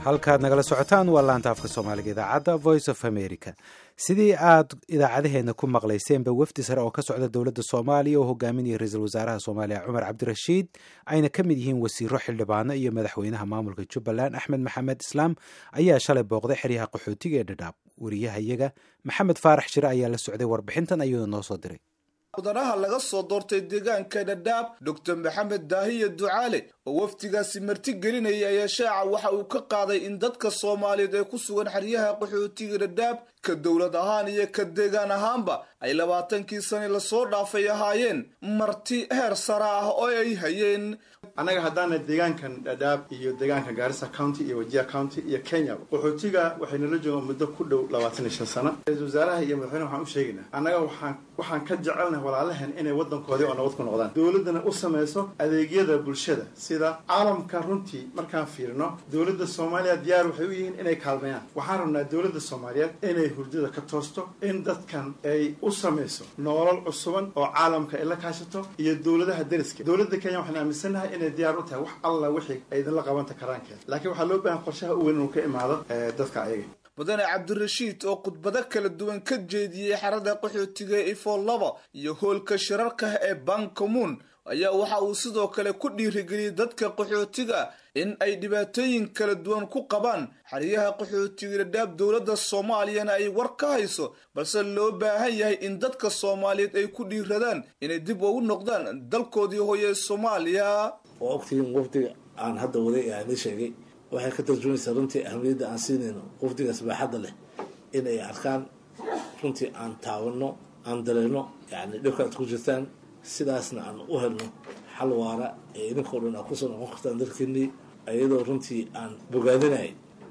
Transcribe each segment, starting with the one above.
halkaad nagala socotaan waa laanta afka soomaaliga idaacadda voice of america sidii aad idaacadaheena ku maqlayseenba wafdi sare oo ka socda dowladda soomaaliya oo hogaaminaya ra-iisul wasaaraha soomaaliya cumar cabdirashiid ayna ka mid yihiin wasiiro xildhibaano iyo madaxweynaha maamulka jubbaland axmed maxamed islaam ayaa shalay booqday xeryaha qaxootiga ee dhadhaab wariyaha iyaga maxamed faarax shire ayaa la socday warbixintan ayuuna noo soo diray mudanaha laga soo doortay deegaanka dhadhaab doctor maxamed daahiya ducaale oo wafdigaasi marti gelinaya ayaa shaaca waxa uu ka qaaday in dadka soomaaliyeed ee ku sugan xeryaha qaxootiga dhadhaab ka dowlad ahaan iyo ka deegaan ahaanba ay labaatankii sane lasoo dhaafay ahaayeen marti heer sare ah oo ay hayeen annaga haddaana deegaankan dhadhaab iyo deegaanka gaarisa county iyo wajia county iyo kenya qaxootiga waxay nala joogaan muddo ku dhow labaatan iyo shan sano ra-isul wasaaraha iyo madaxweyne waxaan u sheegaynaa annaga waxaan waxaan ka jecelnahay walaalahan inay waddankoodii oo nabad ku noqdaan dowladdana u samayso adeegyada bulshada sida caalamka runtii markaan fiirino dowladda soomaaliya diyaar waxay u yihiin inay kaalmeeyaan waxaan rabnaa dowladda soomaaliyeed inay hurdada ka toosto in dadkan ay u samayso nolol cusuban oo caalamka ay la kaashato iyo dowladaha deriska dowladda kenya waxaan aaminsannahay inay diyaar u tahay wax alla wixii ay idinla qabanta karaankeeda laakiin waxaa loo baahan qorshaha u weyn inuu ka imaado dadka ayaga mudane cabdirashiid oo khudbado kala duwan ka jeediyey xerada qaxootiga ee ifo laba iyo hoolka shirarka ee bankamuun ayaa waxa uu sidoo kale ku dhiirigeliyey dadka qaxootiga in ay dhibaatooyin kala duwan ku qabaan xeryaha qaxootiga dhadhaab dowladda soomaaliyana ay war ka hayso balse loo baahan yahay in dadka soomaaliyeed ay ku dhiiradaan inay dib ugu noqdaan dalkoodii hooye soomaaliya waa ogtihiin wafdiga aan hadda waday ee aan ii sheegay waxay ka tarjumaysaa runtii ahamiyadda aan siinayno wafdigaas baaxadda leh in ay arkaan runtii aan taawano aan dareeno yacni dhibka aad ku jirtaan sidaasna aan u helno xal waara ee idinkao dhan aad kusoo noqon kartaan dalkeenii iyadoo runtii aan bogaadinay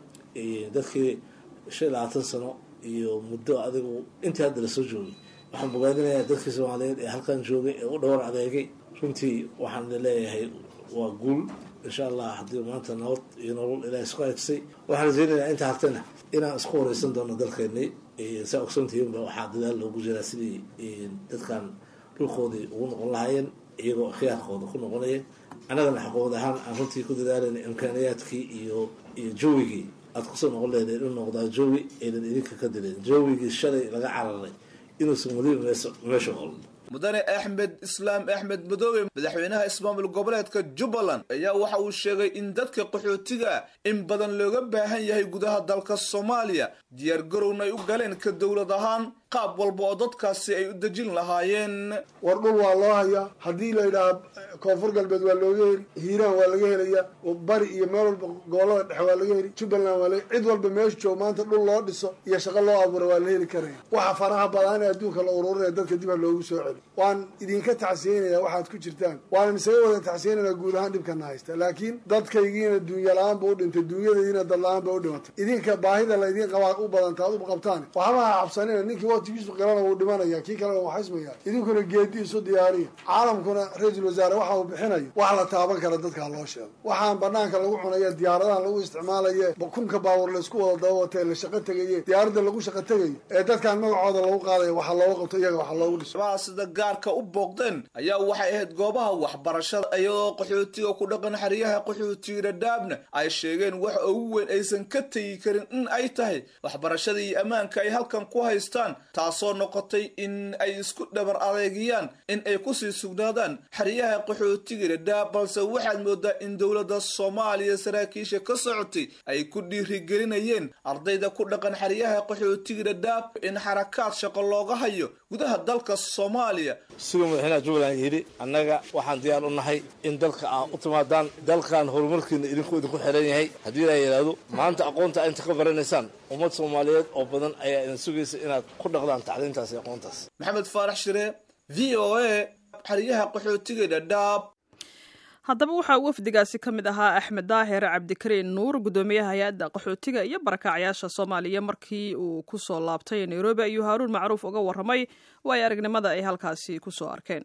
dadkii shan iyo labaatan sano iyo muddo adigu intii hadda lasoo joogay waxaan bogaadinayaa dadkii soomaaliyeed ee halkan joogay ee u dhowr adeegay runtii waxaan leeyahay waa guul insha allah haddii maanta nabad iyo nolol ilaah isku eegsay waxaan rajeynayaa inta hartana inaan isku wareysan doono dalkeenii saa ogsoontihiinba waxaa dadaal loogu jiraa sidii dadkan dhulkoodii ugu noqon lahaayeen iyagoo khiyaarkooda ku noqonaya annagana xaqood ahaan aan runtii ku dadaalayna imkaaniyaadkii iyo iyo jawigii aad kusoo noqon leedeen inuu noqdaa jawi aynan idinka ka dileen jawigii shalay laga cararay inuusan weliba meesha olin mudane axmed islaam axmed madoobe madaxweynaha ismaamul goboleedka jubbaland ayaa waxa uu sheegay in dadka qaxootiga in badan looga baahan yahay gudaha dalka soomaaliya diyaar garowna ay u galeen ka dowlad ahaan qaab walba oo dadkaasi ay u dejin lahaayeen war dhul waa loo hayaa haddii la yidhaha koonfur galbeed waa looga heli hiiraan waa laga helaya bari iyo meel walba gobolada dhexe waa laga heli jubbaland waa laga cid walba meesha joog maanta dhul loo dhiso iyo shaqo loo abuura waa la heli karaya waxa faraha badan ee adduunka la ururinaya dadka dib ha loogu soo celi waan idinka tacsiyeynaya waxaad ku jirtaan waan isaga wada tacsiyeynaya guud ahaan dhibkana haysta laakiin dadkaygiina duunya la-aan ba u dhintay duunyadaydiina dad la-aan ba u dhimatay idinka baahida la idin qabaa u badanta ad u qabtaan waxba ha cabsanina ninkii waqtigiisu qirana wuu dhimanaya kii kalena waa xismaya idinkuna geedi isu diyaariya caalamkuna ra-iisul wasaare waxa uu bixinayo wax la taaban kara dadka loo sheego waxaan banaanka lagu cunaya diyaaradahan lagu isticmaalaye kunka baawar laysku wada daba watee la shaqo tegaye diyaaradda lagu shaqo tegayo ee dadkan magacooda lagu qaadayo waxa looga qabto iyaga waxa loogu dhiso sida gaarka u booqdeen ayaa waxay ahayd goobaha waxbarashada iyadoo qaxootiga ku dhaqan xeryaha qaxootiga dhadhaabna ay sheegeen wax ugu weyn aysan ka tegi karin in ay tahay waxbarashada iyo ammaanka ay halkan ku haystaan taasoo noqotay in ay isku dhabar adeegiyaan in ay kusii sugnaadaan xeryaha qaxootiga dhadhaab balse waxaad moodaa in dowladda soomaaliya saraakiisha ka socotay ay ku dhiirigelinayeen ardayda ku dhaqan xeryaha qaxootiga dhadhaab in xarakaad shaqo looga hayo gudaha dalka soomaaliya siduu madaxweynaha jubbaland yidhi annaga waxaan diyaar u nahay in dalka aa u timaadaan dalkan horumarkiina idinku idinku xiran yahay haddii la yidhaahdo maanta aqoonta inta ka baranaysaan ummad soomaaliyeed oo badan ayaa idin sugaysa inaad ku dhaqdaan tacliintaas iyo aqoontaas maxamed faarax shire v o a xeryaha qaxootiga dhadhaab haddaba waxaa wafdigaasi ka mid ahaa axmed daahir cabdikariin nuur guddoomiyaha hay-adda qaxootiga iyo barakacyaasha soomaaliya markii uu ku soo laabtay nairobi ayuu haaruun macruuf uga warramay waayo aragnimada ay halkaasi ku soo arkeen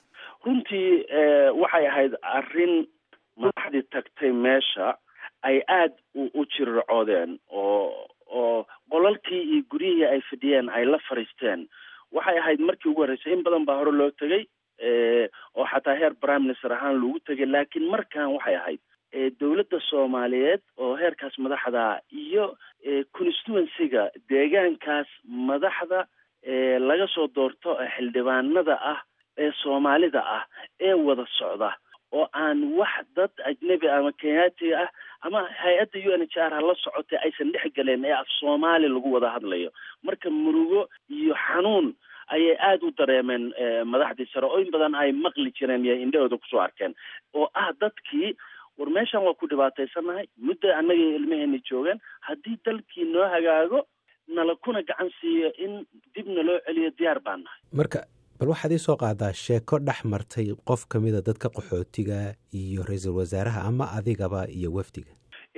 runtii waxay ahayd arrin madaxdii tagtay meesha ay aada u jirircoodeen oo oo qolalkii iyo guryihii ay fadhiyeen ay la fariisteen waxay ahayd markii ugu horreysay in badan baa hore loo tegay oo xataa heer prime minister ahaan lagu tegay laakiin markan waxay ahayd dowladda soomaaliyeed oo heerkaas madaxda iyo constituencyga deegaankaas madaxda laga soo doorto xildhibaanada ah ee soomaalida ah ee wada socda oo aan wax dad ajnebi ama kenyaatiga ah ama hay-adda u n h r hala socotay aysan dhex galeen ee af soomaali lagu wada hadlayo marka murugo iyo xanuun ayay aada u dareemeen madaxdii sare oo in badan ay maqli jireen iyo indhahooda kusoo arkeen oo ah dadkii war meeshan waa ku dhibaataysanahay muddo annaga ilmaheena joogeen haddii dalkii noo hagaago nala kuna gacan siiyo in dib naloo celiyo diyaar baan nahay marka bal waxaad ii soo qaadaa sheeko dhex martay qof ka mida dadka qaxootiga iyo ra-iisul wasaaraha ama adigaba iyo wafdiga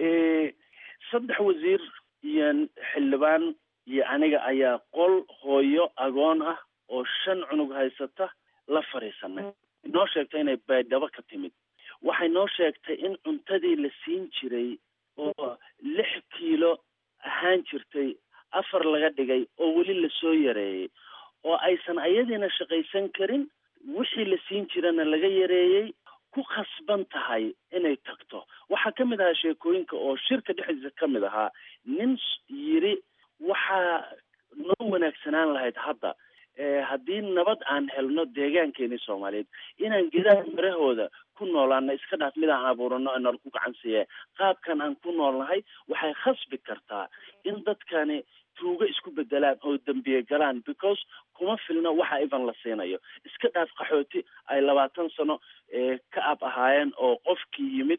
saddex wasiir iyo xildhibaan iyo aniga ayaa qol hooyo agoon ah oo shan cunug haysata la fadhiisanay noo sheegtay inay baydhabo ka timid waxay noo sheegtay in cuntadii la siin jiray oo lix kiilo ahaan jirtay afar laga dhigay oo weli lasoo yareeyey oo aysan ayadiina shaqaysan karin wixii la siin jirana laga yareeyey ku khasban tahay inay tagto waxaa ka mid ahaa sheekooyinka oo shirka dhexdiisa ka mid ahaa nin yidhi waxaa noo wanaagsanaan lahayd hadda haddii nabad aan helno deegaankeeni soomaaliyeed inaan gedaha marahooda ku noolaana iska dhaaf mid aan abuurano nala ku gacan siiye qaabkan aan ku noolnahay waxay khasbi kartaa in dadkani tuugo isku bedelaan oo dembiye galaan because kuma filna waxa ivan la siinayo iska dhaaf qaxooti ay labaatan sano ka ab ahaayeen oo qofkii yimid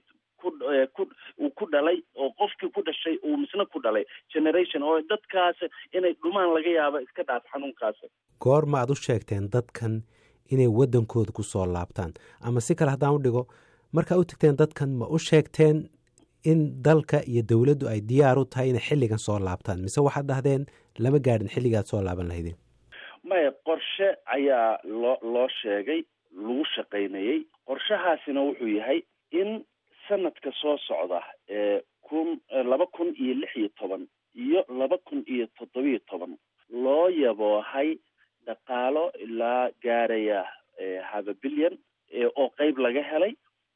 uu ku dhalay oo qofkii ku dhashay uu misna ku dhalay generation oo dadkaas inay dhumaan laga yaabo iska dhaaf xanuunkaas goorma aad u sheegteen dadkan inay waddankooda ku soo laabtaan ama si kale haddaan u dhigo markaa u tagteen dadkan ma u sheegteen in dalka iyo dowladdu ay diyaar u tahay inay xilligan soo laabtaan mise waxaad dhahdeen lama gaadhin xilligaad soo laaban lahaydeen maya qorshe ayaa loo loo sheegay lagu shaqaynayey qorshahaasina wuxuu yahay in sanadka soo socda ee kun laba kun iyo lix iyo toban iyo laba kun iyo toddobiyo toban loo yaboohay dhaqaalo ilaa gaaraya haba bilyan oo qeyb laga helay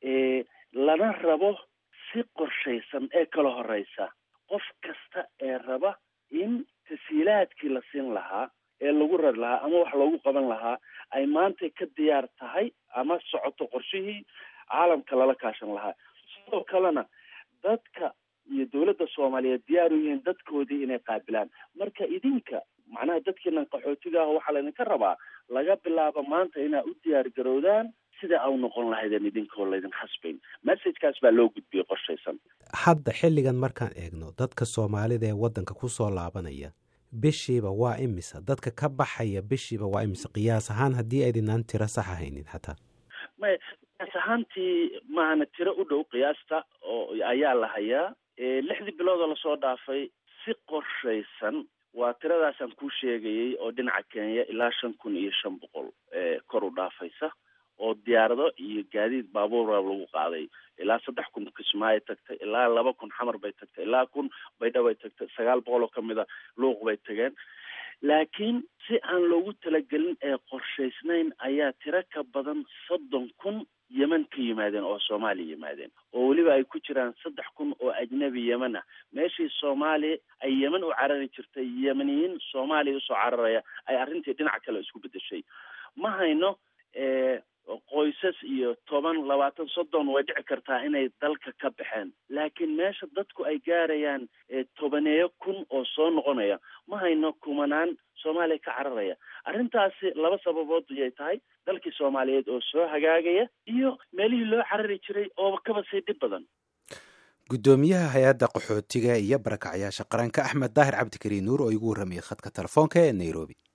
lana rabo si qorshaysan ee kala horeysa qof kasta ee raba in tasiilaadkii la siin lahaa ee lagu rari lahaa ama wax loogu qaban lahaa ay maanta ka diyaar tahay ama socoto qorshihii caalamka lala kaashan lahaa sidoo kalena dadka iyo dowladda soomaaliyeed diyaar u yihiin dadkoodii inay qaabilaan marka idinka macnaha dadkiinan qaxootiga ah waxaa laydinka rabaa laga bilaabo maanta inaa u diyaar garowdaan sida au noqon lahaydeen idinkoo laydin khasbayn messagekaas baa loo gudbiyey qorshaysan hadda xilligan markaan eegno dadka soomaalida ee waddanka ku soo laabanaya bishiiba waa imisa dadka ka baxaya bishiiba waa imisa qiyaas ahaan haddii aydinaan tiro saxa haynin xataa may qiyaas ahaantii maahana tiro u dhow qiyaasta oo ayaa la hayaa lixdii biloodoo lasoo dhaafay si qorshaysan waa tiradaasaan kuu sheegayey oo dhinaca kenya ilaa shan kun iyo shan boqol kor u dhaafaysa oo diyaarado iyo gaadiid baabuura lagu qaaday ilaa saddex kun kismaayo tagtay ilaa laba kun xamar bay tagtay ilaa kun baydha bay tagtay sagaal boqol oo kamid a luuq bay tageen laakiin si aan loogu talagelin ee qorshaysnayn ayaa tiro ka badan soddon kun yeman ka yimaadeen oo soomaaliya yimaadeen oo weliba ay ku jiraan saddex kun oo ajnabi yeman ah meeshii soomaaliya ay yeman u carari jirtay yemaniyiin soomaaliya usoo cararaya ay arrintii dhinac kale isku bedeshay ma hayno qoysas iyo toban labaatan soddon way dhici kartaa inay dalka ka baxeen laakiin meesha dadku ay gaarayaan tobaneeyo kun oo soo noqonaya ma hayno kumanaan soomaaliya ka cararaya arrintaasi laba sababood ayay tahay dalkii soomaaliyeed oo soo hagaagaya iyo meelihii loo carari jiray oo kaba sii dhib badan guddoomiyaha hay-adda qaxootiga iyo barakacyaasha qaranka axmed daahir cabdikariin nuur oo igu warramayay khadka telefoonka ee nairobi